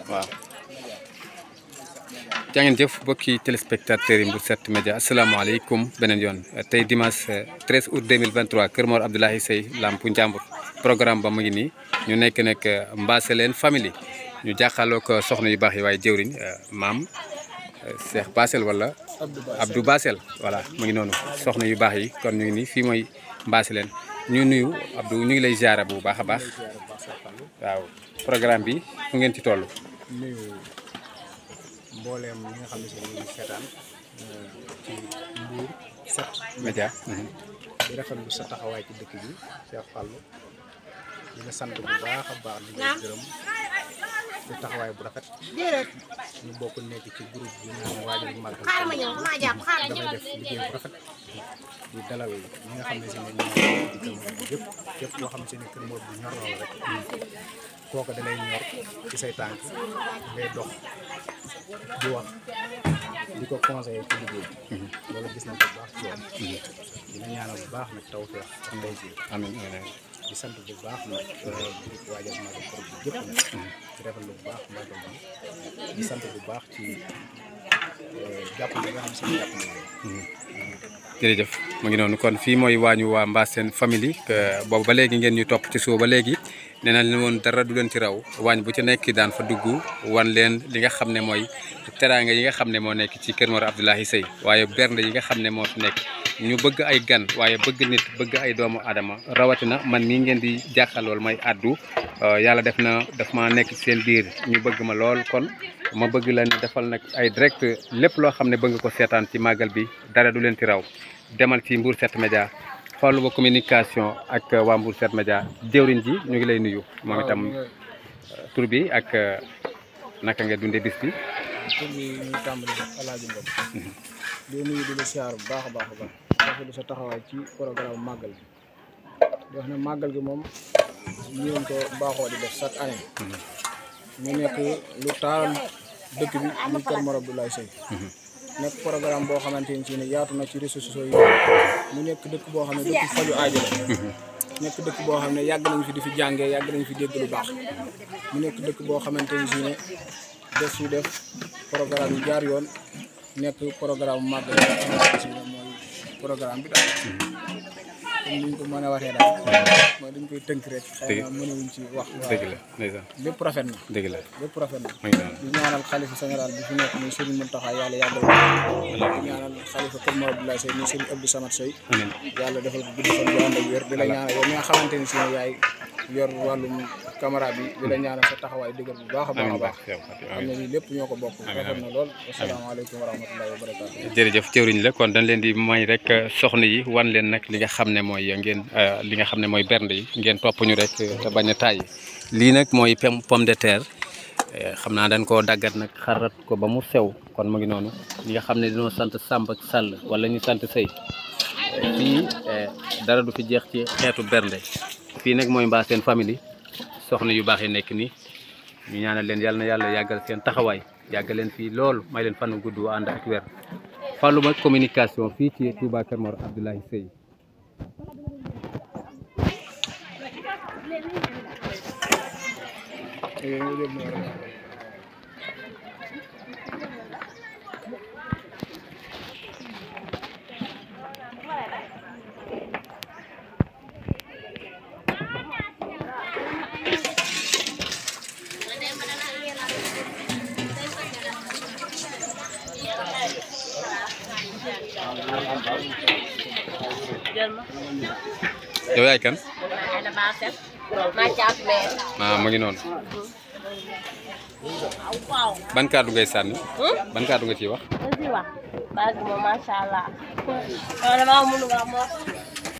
waaw jaa ngeen jëf mbokki téléspectateurs yi Mbour 7 Média asalaamaaleykum beneen yoon tey dimanche 13 août 2023 Kër Mor Abdoulaye Seye Lampu Njàmbur programme ba mu ngi nii ñu nekk nag Mbaseleen famille ñu jàkkaarloo ko soxna yu baax yi waaye jëwriñ maam Cheikh Basel wala Abdou Basel voilà mu ngi noonu soxna yu baax yi kon ñu ngi nii fii mooy Mbaseleen ñu nuyu Abdou ñu ngi lay ziara bu baax a baax waaw programme bi fu ngeen ci toll. nuyu mbooleem ñi nga xam ne si ñu ngi seetaan ci Mbour 7 Média. di rafetlu sa taxawaay ci dëkk bi Cheikh Fallou di la sant bu baax a baax di la gërëm di taxawaay bu rafet ñu bokk nekk ci groupe bi naan waajal màggal dafay def liggéey bu rafet di dalal ñi nga xam ne si ne ñoo di kër Mor bi yëpp képp koo xam ne si ne kër Mor bi ñor na la rek kooku da lay ñor ci say tànk ngay dox di wax di ko conseiller ci liggéey loolu gis nañ ko bu baax ci yoon dina ñaanal bu baax nag tawfeex ak ndey ji amiin amiin di sant bu baax nag groupe waajal màggal kër bi yëpp nag di rafetlu bu baax màggal bi di sant bu baax ci jàpp bi nga xam si jàpp nañ jërëjëf mu ngi noonu kon fii mooy waañu waa Mbassène famille boobu ba léegi ngeen ñu topp ci suba ba léegi nee na leen woon dara du leen ci raw waañ bu ci nekk daan fa dugg wan leen li nga xam ne mooy teraanga yi nga xam ne moo nekk ci Kër Mor Abdoulaye Seye waaye bernde yi nga xam ne moo fi nekk ñu bëgg ay gan waaye bëgg nit bëgg ay doomu adama rawatina man mii ngeen di jàkkaarlool may addu yàlla def na daf ma nekk ci seen biir ñu bëgg ma lool kon ma bëgg leen defal nag ay direct lépp loo xam ne bëgg ko seetaan ci màggal bi dara du leen ci raw demal ci Mbour 7 Média Fallou ba communication ak waa Mbour 7 Média jëwriñ ji ñu ngi lay nuyu moom itam tur bi ak naka nga dundee bis bi tur bi ñu tàmbali def alaaji Ngom di nuyu di la siyaar bu baax a baax a baax rafetlu sa taxawaay ci programme màggal bi di wax ne màggal gi moom ñu ko baaxoo di def chaque année mu nekk lu taal dëkk bi muy Kër Mor Abdoulaye Seye nekk programme boo xamante ni si ne yaatu na ci réseaux sociaux yi mu nekk dëkk boo xam ne dëkk faju aajo la nekk dëkk boo xam ne yàgg nañ fi di fi jàngee yàgg nañ fi dégg lu baax mu nekk dëkk boo xamante ni si ne def su def programme yi jaar yoon nekk programme màggal bi nga xamante si ne mooy programme bi daal comme ni ñu ko mën a waxee daal mooy dañ koy tënk rek xëy na mënuñ ci wax dëgg la ndeysaan lépp rafet na dëgg la lépp rafet na mu ngi noonu di ñaanal xalifa général bi fi nekk muy Serigne Mountakha yàlla yàggal ko di ñaanal xalifa Kër Mor Abdoulaye Seye muy Serigne Abdou Samad Seye amiin yàlla defal ko gudd fan bu ànd ak wér di la ñaanal yow mi nga xamante ni si ne yaay yor wàllum caméra bi di la ñaanal sa taxawaay dëgër bu baax a baax a amiin baax baax yow Fatou xam amiin ne lii lépp ñoo ko bokk rafet na lool asalaamaaleykum wa rahmatullahi wa barakaatu jërëjëf jëwriñ la kon dañ leen di may rek soxna yi wan leen nag li nga xam ne mooy ngeen li nga xam ne mooy bernde yi ngeen topp ñu rek te bañ a tàyyi lii nag mooy pem pomme de terre xam naa dañ koo daggat nag xarat ko ba mu sew kon mu ngi noonu ñi nga xam ne dañoo sant Samb ak Sall wala ñu sant Sey fii dara du fi jeex ci xeetu bernde fii nag mooy Mbassène famille soxna yu baax yi nekk nii ñu ñaanal leen yàlla na yàlla yàggal seen taxawaay yàggal leen fii loolu may leen fan gudd ànd ak weer Fallou ba communication fii ci Touba Kër Mor Abdoulaye Seye yow yaay kan Ada Basel, macam mer. ah mu ngi noonu Wow. ban kàddu ngay sànni Hmm? ban kàddu nga ciy wax Nanti wah. Bagi mo mashallah. Kalau mau mulu mau